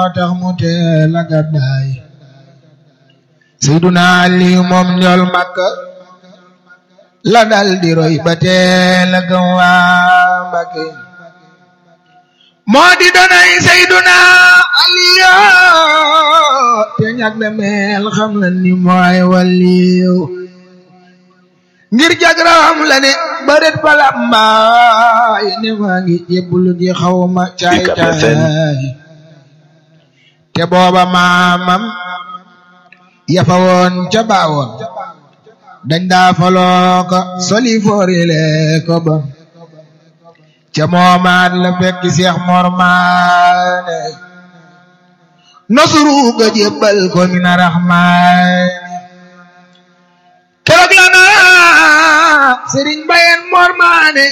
moo tax mu teel a gàddaay Seyduna Aliyu moom njool Makka la dal di roy ba teel a gëm waa Mbakke moo di donay Seyduna Aliyu te ñag na mel xam la ni mooy waliyu ngir jagram la ne bëret bala mbaay ne maa ngi jébbalu ji xawma caay caay te booba maamam yafa woon ca baawoon dañ daa faloo ko soli foorile ko bon ca moomaat la fekk Seex Mor Maane nosuru ga jébbal ko mina raxmaani keroog la naa sëriñ bayen Mor Maane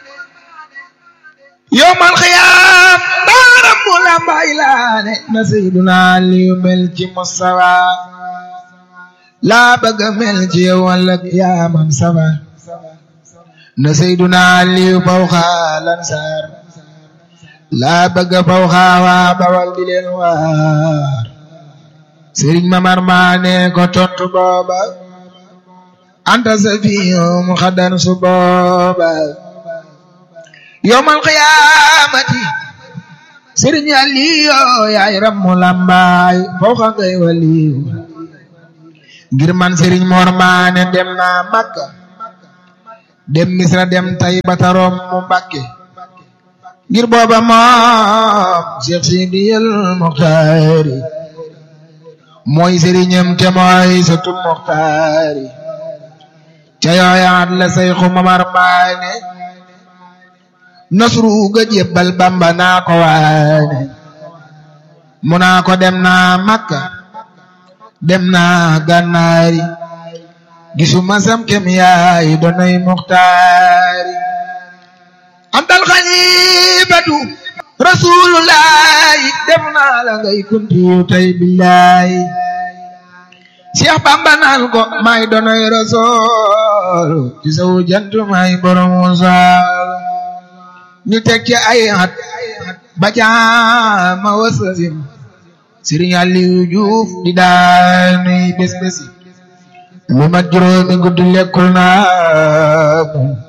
yowmal xiyaam daaram mu lambay laane na Seyduna Aliyu mel ci Mustafa laa bëgg mel ci yow walla yaamam safa na Seyduna Aliyu faw xaa lansaar laa bëgg faw xaa waa bawal di leen waar sëriñ Mamar Maane ko tontu booba anta safiyum xadan su booba yowmal qiyaamati sëriñ Aliyu yaay rammu lambaay faw xa ngay waliyu ngir man sëriñ Mor Maane dem naa Makka dem Misra dem Tayba tarom mu Mbàkke ngir booba moom Cheikh Sidiyal Muxtaari mooy sëriñam te mooy sëtu Muxtaari ca yooyaat la Seyxu Mamar Maane nasru ga jébbal Bamba naa ko waane mu naa ko dem naa Makka dem naa gànnaari gisuma sam kem yaay donay muxtaari antal xalifatu rasulullahi dem naa la ngay kuntiyu tay billahi Cheikh Bamba naan ko may donoy rasul ci saw jant may borom wasaal ñu teg ci ay at ba jaama wasasim Sëriñ Aliou Diouf di daanuy bés bési lu mat juróomi guddi lekkul naa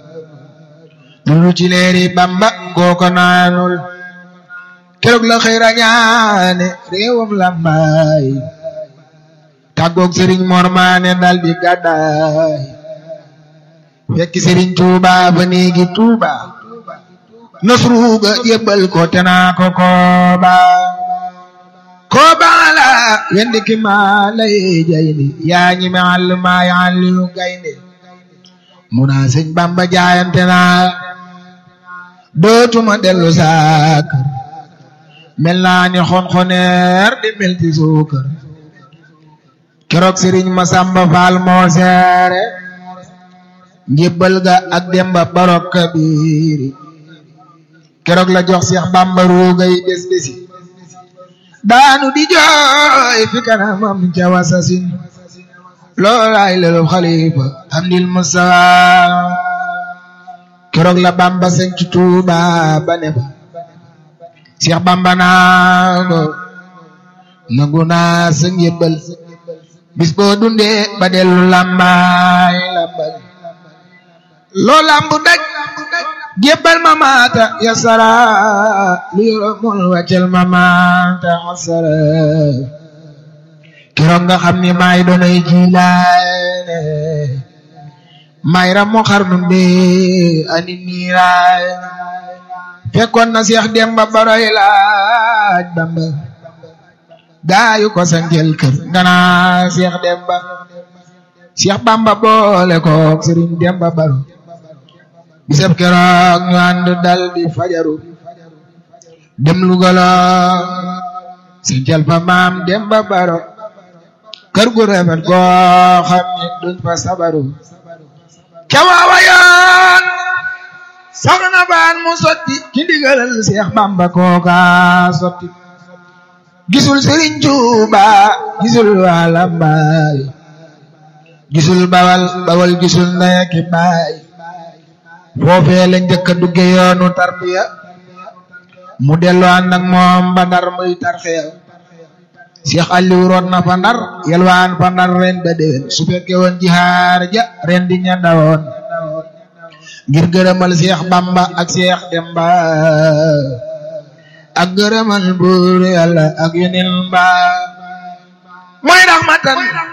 lu ci leeri Bamba kooko naanul keroog la xëy rañaane réewam lambaay tàggoog Sëriñ Mor Maane dal di gàddaay fekk Sëriñ Tuuba ba néegi Tuuba nasruga yëbbal ko te naa ko kooba koobaala wendi ki maa lay jayni yaa ñi me àll maa yi àllilu gaynde mu naa sëñ Bamba jaayante naa dootuma dellu saakar mel naa ni xonxoneer di melti suukar keroog sëriñ Masamba Faal moo seere njébbal ga ak demba barok kabiiri keroog la jox Seex Bamba ruugay bés bési daanu di jooy fi kanamam ca wasasin loolaay lelu xalifa amdil musa keroog la Bamba sañ ci Tuuba ba ne fa Seex Bamba naa ko nangu naa sa njébbal bis boo dundee ba dellu lambaay lambal loo lambu daj jébbal ma maata yasara lu yoromul wàccel ma maata asara keroog nga xam ni maay doonay jilaane maay ramu xarnum bi ani niiraay fekkoon na Seex Demba Baroy laaj Bamba gaayu ko sanjel kër ngana Seex Demba Seex Bamba boole kook Sëriñ Demba Baro bisab keroog ñu ànd dal di fajaru dem lugala sanjel fa maam Demba Baro kër gu rafet goo xam ni duñ fa sabaru cawaawa yoon soxna baan mu sotti ci ndigalal Seex Bamba kooka sotti gisul Sëriñ Tuuba gisul waa Lambaay gisul bawal bawal gisul ndey ak baay foofee la njëkk a dugge yoonu tarbiya mu dellu ànd ak moom ba ndar muy tarxiya Cheikh Aliou root na fa ndar yelwaan fa ndar ren ba déwén su fekke woon jihaar ja ren di ña dawoon ngir gërëmal Cheikh Bamba ak Cheikh Demba ak gërëmal buur yàlla ak yeneen ba mooy raxmatan